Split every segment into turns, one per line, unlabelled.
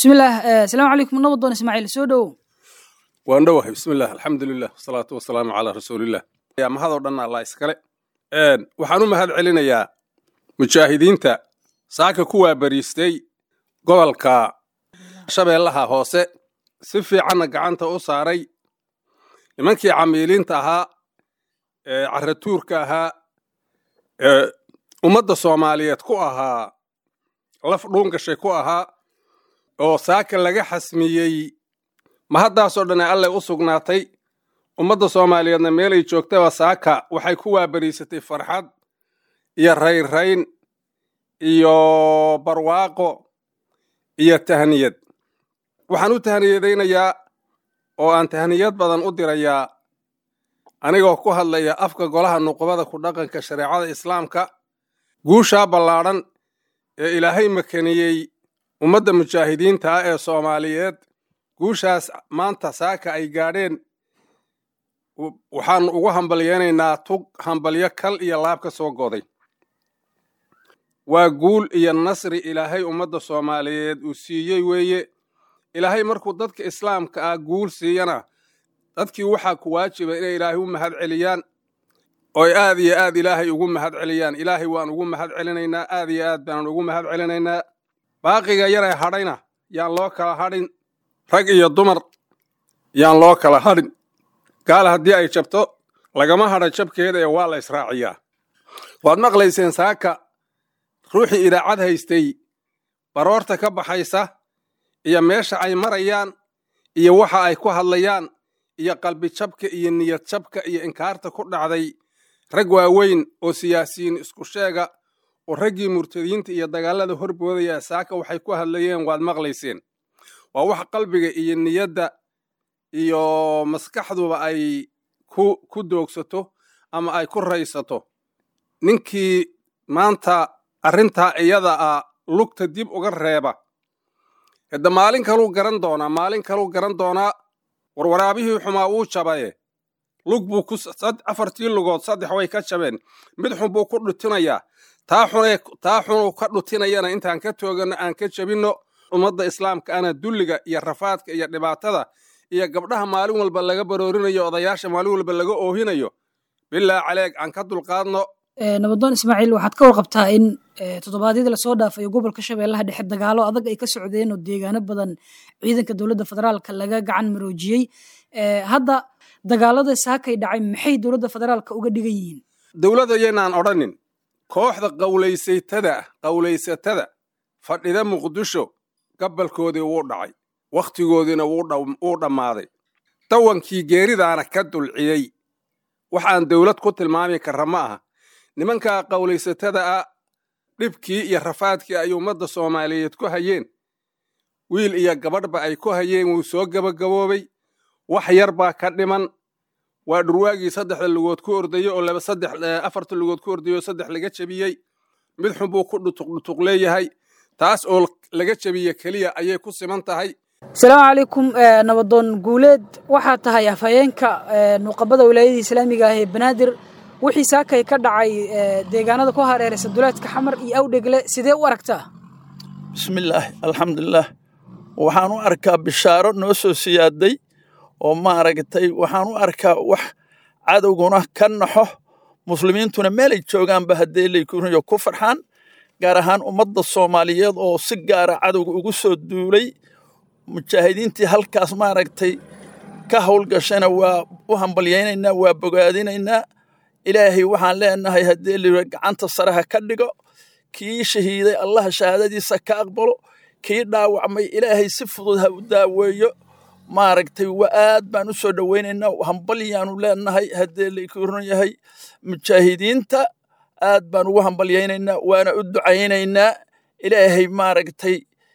bismillaah asalaamu calaykum nabadoon ismaaciil soo dhowow
waan dhowahay bismillaah alxamdulilah wasalaatu wasalaamu calaa rasuulilah mahadoo dhan allah iskale waxaan u mahad celinayaa mujaahidiinta saaka ku waabariistay gobolka shabeellaha hoose si fiicanna gacanta u saaray nimankii camiiliinta ahaa ee caratuurka ahaa ee ummadda soomaaliyeed ku ahaa laf dhuungashay ku ahaa oo saaka laga xasmiyey mahaddaasoo dhan ee alleh u sugnaatay ummadda soomaaliyeedna meelay joogtaba saaka waxay ku waabariisatay farxad iyo raynrayn iyo barwaaqo iyo tahniyad waxaan u tahniyadaynayaa oo aan tahniyad badan u dirayaa anigoo ku hadlaya afka golaha nuqubada ku dhaqanka shareecada islaamka guushaa ballaadhan ee ilaahay makaniyey ummadda mujaahidiinta ah ee soomaaliyeed guushaas maanta saaka ay gaadheen waxaan ugu hambalyeynaynaa tug hambalyo kal iyo laab ka soo goday waa guul iyo nasri ilaahay ummadda soomaaliyeed uu siiyey weeye ilaahay markuu dadka islaamka ah guul siiyana dadkii waxaa ku waajiba inay ilaahay u mahad celiyaan ooy aad iyo aad ilaahay ugu mahad celiyaan ilaahay waan ugu mahad celinaynaa aad iyo aad baanan ugu mahad celinaynaa baaqiga yaree hadhayna yaan loo kala hadhin rag iyo dumar yaan loo kala hadhin gaal haddii ay jabto lagama hadha jabkeeda ee waa la israaciyaa waad maqlayseen saaka ruuxii idaacad haystay baroorta ka baxaysa iyo meesha ay marayaan iyo waxa ay ku hadlayaan iyo qalbi jabka iyo niyad jabka iyo inkaarta ku dhacday rag waaweyn oo siyaasiyiin isku sheega oo raggii murtadiinta iyo dagaalada horboodaya saaka waxay ku hadlayeen waad maqlayseen waa wax qalbiga iyo niyadda iyo maskaxduba ay ku ku doogsato ama ay ku raysato ninkii maanta arrintaa iyada ah lugta dib uga reeba hadda maalin kaluu garan doonaa maalin kaluu garan doonaa warwaraabihii xumaa wuu jabaye lug buu ku afartii lugood saddex way ka jabeen mid xun buu ku dhutinayaa taa xunee taa xunuu ka dhutinayana intaan ka tooganno aan ka jabinno ummadda islaamka ana dulliga iyo rafaadka iyo dhibaatada iyo gabdhaha maalin walba laga baroorinayo odayaasha maalin walba laga oohinayo bilaa caleeg aan ka dulqaadno
nabadoon ismaaciil waxaad ka warqabtaa in toddobaadyadii lasoo dhaafayo gobolka shabeellaha dhexe dagaalo adag ay ka socdeen oo deegaano badan ciidanka dowladda federaalka laga gacan maroojiyey hadda dagaalada saakay dhacay maxay dowladda federaalka uga dhigan yihiin
dowladda yaynaan odhanin kooxda qawlaysaytada qawlaysatada fadhida muqdisho gabalkoodii wuu dhacay wakhtigoodiina wuu dhammaaday dawankii geeridaana ka dulciyey waxaan dowlad ku tilmaami karra ma aha nimankaa qawlaysatada ah dhibkii iyo rafaadkii ay ummadda soomaaliyeed ku hayeen wiil iyo gabadhba ay ku hayeen wuu soo gebagaboobay wax yar baa ka dhiman waa dhurwaagii saddexda lugood ku ordayo oo saddex afarta lugood ku ordayo oo saddex laga jebiyey mid xun buu ku dhutuqdhutuq leeyahay taas oo laga jebiye keliya ayay ku siman tahay
asalaamu calaykum nabadoon guuleed waxaa tahay afhayeenka nuqabada wilaayada islaamiga ah ee banaadir wixii saakay ka dhacay deegaanada ku hareeraysa duleedka xamar iyo awdhegle sidee u aragtaa
bismillaahi alxamdulilaah waxaan u arkaa bishaaro noo soo siyaaday oo maaragtay waxaan u arkaa wax cadowguna ka naxo muslimiintuna meelay joogaanba haddee laykuniyo ku farxaan gaar ahaan ummadda soomaaliyeed oo si gaara cadowga ugu soo duulay mujaahidiintii halkaas maaragtay ka howlgashana waa u hambalyaynaynaa waa bogaadinaynaa ilaahay waxaan leenahay haddii layidhi gacanta saraha ka dhigo kii shahiiday allaha shahaadadiisa ka aqbalo kii dhaawacmay ilaahay si fudud ha u daaweeyo maaragtay waa aad baan u soo dhowaynaynaa hambalyaanu leenahay haddii laykuran yahay mujaahidiinta aad baan ugu hambalyaynaynaa waana u ducaynaynaa ilaahay maaragtay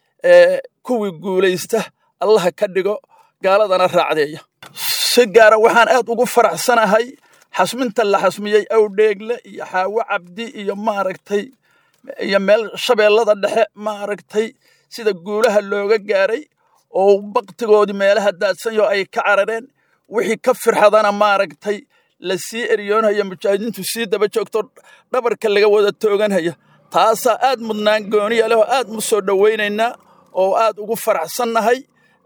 kuwii guulaysta allaha ka dhigo gaaladana raacdeeya si gaara waxaan aad ugu faraxsanahay xasminta la xasmiyey awdheegle iyo xaawo cabdi iyo maaragtay iyo meel shabeellada dhexe maaragtay sida guulaha looga gaaray oo baktigoodii meelaha daadsanyo ay ka carareen wixii ka firxadana maaragtay la sii eryoonhaya mujaahidiintu sii daba joogto dhabarka laga wada tooganhaya taasaa aad mudnaan gooniya leh oo aad mu soo dhowaynaynaa oo aad ugu faraxsannahay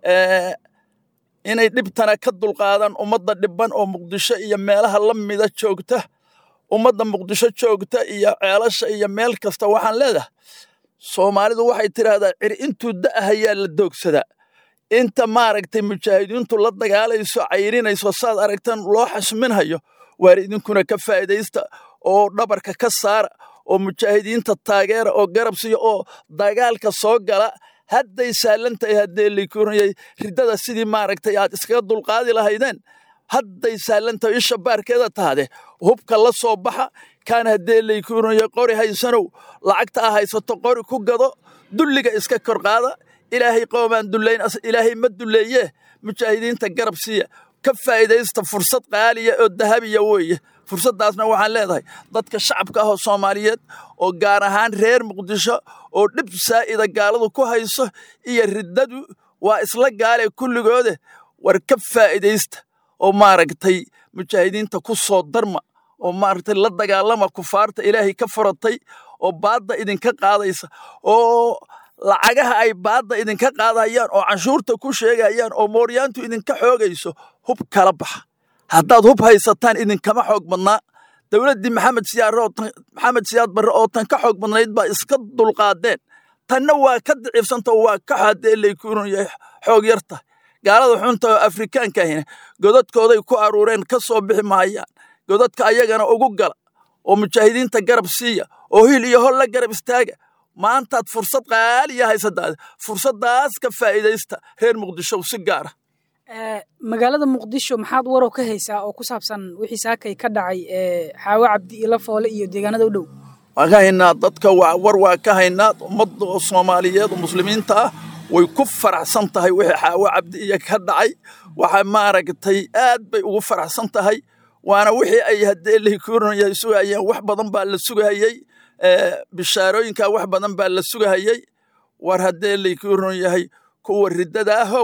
inay dhibtana ka dulqaadan ummadda dhibban oo muqdisho iyo meelaha la mida joogta ummadda muqdisho joogta iyo ceelasha iyo meel kasta waxaan leedahay soomaalidu waxay tidhaahdaa cir intuu da'ahayaa la doogsadaa inta maaragtay mujaahidiintu la dagaalayso cayrinayso saad aragtan loo xasminhayo waar idinkuna ka faa'iidaysta oo dhabarka ka saara oo mujaahidiinta taageera oo garab siiya oo dagaalka soo gala hadday saalan tahay haddee likurayay riddada sidii maaragtay aad iskaga dulqaadi lahaydeen hadday saalan tahay isha baarkeeda tahade hubka la soo baxa kaan haddee laykuraya qori haysanow lacagta a haysato qori ku gado dulliga iska kor qaada ilaahay qoomaan dullayn ilaahay ma dulleeye mujaahidiinta garab siiya ka faa'iidaysta fursad qaaliya oo dahabiya weeye fursaddaasna waxaan leedahay dadka shacabka ah oo soomaaliyeed oo gaar ahaan reer muqdisho oo dhib saa'ida gaaladu ku hayso iyo riddadu waa isla gaale kulligoode war ka faa'iidaysta oo maaragtay mujaahidiinta ku soo darma oo maaragtay la dagaalama kufaarta ilaahay ka furatay oo baadda idinka qaadaysa oo lacagaha ay baadda idinka qaadayaan oo canshuurta ku sheegayaan oo mooryaantu idinka xoogayso hub kala baxa haddaad hub haysataan idinkama xoog badnaa dowladdii maxamed maxamed siyaad barre oo tan ka xoog badnayd baa iska dulqaadeen tanna waa ka daciifsanta waa ka xaadee laykuunaya xoog yarta gaalada xunta oo afrikaanka ahina godadkooday ku aruureen ka soo bixi mahayaan godadka ayagana ugu gala oo mujaahidiinta garab siiya oo hil iyo hol la garab istaaga maantaad fursad qaaliya haysadaada fursaddaas ka faa'iidaysta reer muqdisho si gaara
magaalada muqdisho maxaad warow ka haysaa oo ku saabsan wixii saakay ka dhacay xaawo cabdi ilo foole iyo deegaanada u dhow
waan ka haynaa dadka war waa ka haynaa ummadda oo soomaaliyeed oo muslimiinta ah way ku faraxsan tahay wixii xaawo cabdi iyo ka dhacay waxa maaragtay aad bay ugu faraxsan tahay waana wixii ay haddee laykuuranaya sugayeen wax badan baa la sugahayey bishaarooyinkaa wax badan baa la sugahayey war haddee laykuuran yahay kuwa riddada ahow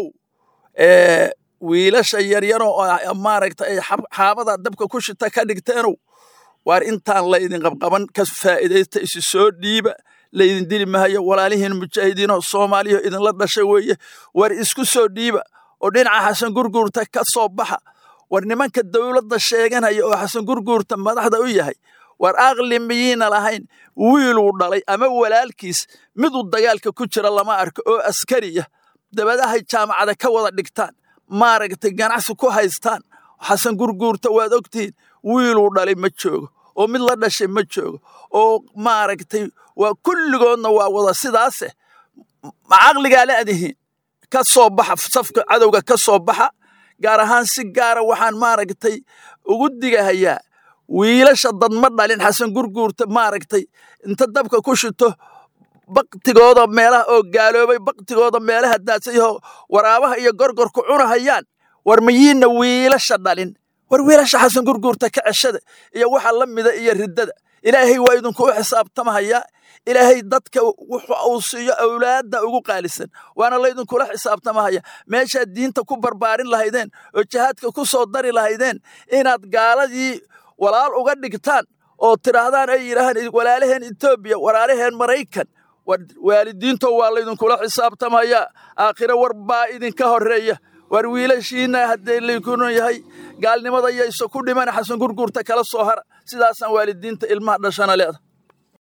wiilasha yaryaroo maaragta ay xaabada dabka ku shita ka dhigteenow waar intaan laydin qabqaban ka faa'iidaysta isi soo dhiiba laydin dili mahayo walaalihiin mujaahidiinoo soomaaliya idinla dhashay weeye war isku soo dhiiba oo dhinaca xasan gurguurta ka soo baxa war nimanka dowladda sheeganaya oo xasan gurguurta madaxda u yahay war aqli miyiina lahayn wiiluu dhalay ama walaalkiis miduu dagaalka ku jira lama arko oo askariya dabadahay jaamacada ka wada dhigtaan maaragtay ganacsi ku haystaan xasan gurguurta waad ogtihiin wiiluu dhalay ma joogo oo mid la dhashay ma joogo oo maaragtay waa kulligoodna waa wada sidaase ma caqligaa leedihiin ka soo baxa safka cadowga ka soo baxa gaar ahaan si gaara waxaan maaragtay ugu digahayaa wiilasha dad ma dhalin xasan gurguurta maaragtay inta dabka ku shito baktigooda meelaha oo gaaloobay baktigooda meelaha daadsayahoo waraabaha iyo gorgorku cunahayaan war mayiinna wiilasha dhalin war wiilasha xasan gurguurta ka ceshada iyo waxa la mida iyo riddada ilaahay waa idinku u xisaabtamahayaa ilaahay dadka wuxu uu siiyo awlaadda ugu qaalisan waana laydinkula xisaabtamahaya meeshaad diinta ku barbaarin lahaydeen oo jihaadka ku soo dari lahaydeen inaad gaaladii walaal uga dhigtaan oo tidhaahdaan ay yidhaahaan walaalaheen etoobiya walaalaheen maraykan waalidiinto waa laydinkula xisaabtamayaa aakhire war baa idinka horreeya war wiilashiinna haddee laykunu yahay gaalnimada yayso ku dhiman xasan gurguurta kala soo hara sidaasaan waalidiinta ilmaha dhashana leeda